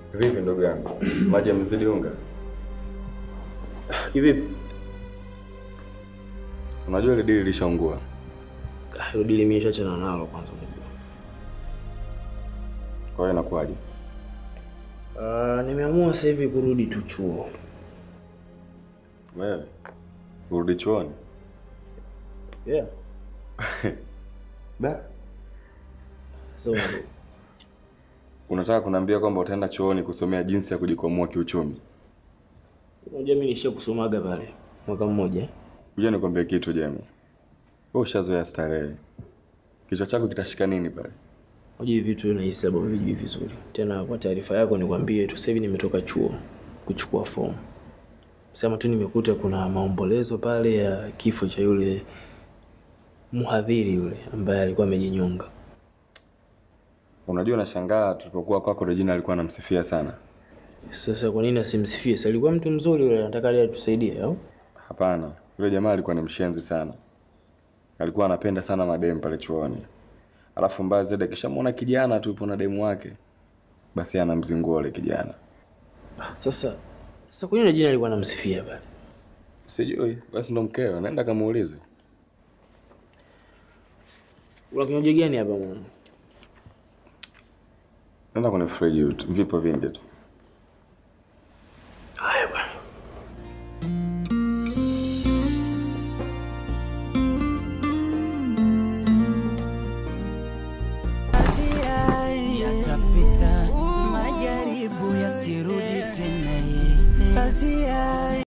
Vipi ndugu yangu, maji yamezidi unga? Kivipi? Unajua ile dili lishaungua. Ah, hilo dili mimi nishachana nalo kwanza unajua. Kwa hiyo inakuwaje? Ah, nimeamua sasa hivi kurudi tu chuo. Wewe urudi chuoni? Yeah. Da. So, Unataka kuniambia kwamba utaenda chuoni kusomea jinsi ya kujikwamua kiuchumi? unajua mimi nishia kusomaga pale mwaka mmoja. Kuja nikwambie kitu Jemi. Wewe ushazoea starehe. Kichwa chako kitashika nini pale? Unajua hivi vitu nahisi labda vijui vizuri. Tena kwa taarifa yako nikwambie tu sasa hivi nimetoka chuo kuchukua fomu. Sema tu nimekuta kuna maombolezo pale ya kifo cha yule mhadhiri yule ambaye alikuwa amejinyonga. Unajua nashangaa tulipokuwa kwako Regina alikuwa anamsifia sana. Sasa kwa nini asimsifie? Si alikuwa mtu mzuri yule, anataka leo atusaidie au? Hapana, yule jamaa alikuwa ni mshenzi sana. Alikuwa anapenda sana mademu pale chuoni. Alafu mbaya zaidi akishamwona kijana tu yupo na demu wake, basi anamzingua yule kijana. Ah, Sasa sasa kwa nini jina alikuwa anamsifia pale? Sijui, basi ndo mkeo, naenda kamuulize. Una kinywaji gani hapa mwana? Nenda kwenye friji, vipo vingi tu.